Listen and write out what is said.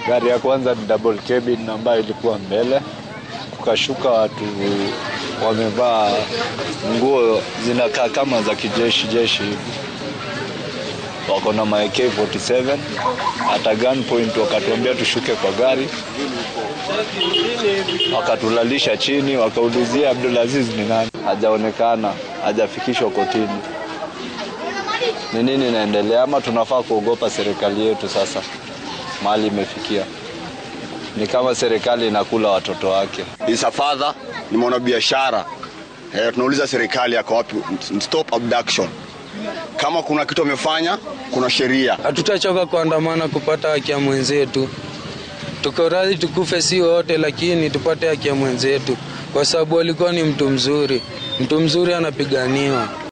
Gari ya kwanza ni double cabin ambayo ilikuwa mbele, kukashuka watu wamevaa nguo zinakaa kama za kijeshi jeshi hivi, wako na ma AK47 hata gunpoint, wakatuambia tushuke kwa gari, wakatulalisha chini, wakaulizia Abdulaziz ni nani, hajaonekana, hajafikishwa kotini. Ni nini inaendelea? Ama tunafaa kuogopa serikali yetu sasa mahali imefikia? Ni kama serikali inakula watoto wake. is a father, ni mwanabiashara. Eh, tunauliza serikali yako wapi? Stop abduction. Kama kuna kitu amefanya, kuna sheria. Hatutachoka kuandamana kupata haki ya mwenzetu. Tuko radhi tukufe si wote, lakini tupate haki ya mwenzetu, kwa sababu alikuwa ni mtu mzuri. Mtu mzuri anapiganiwa.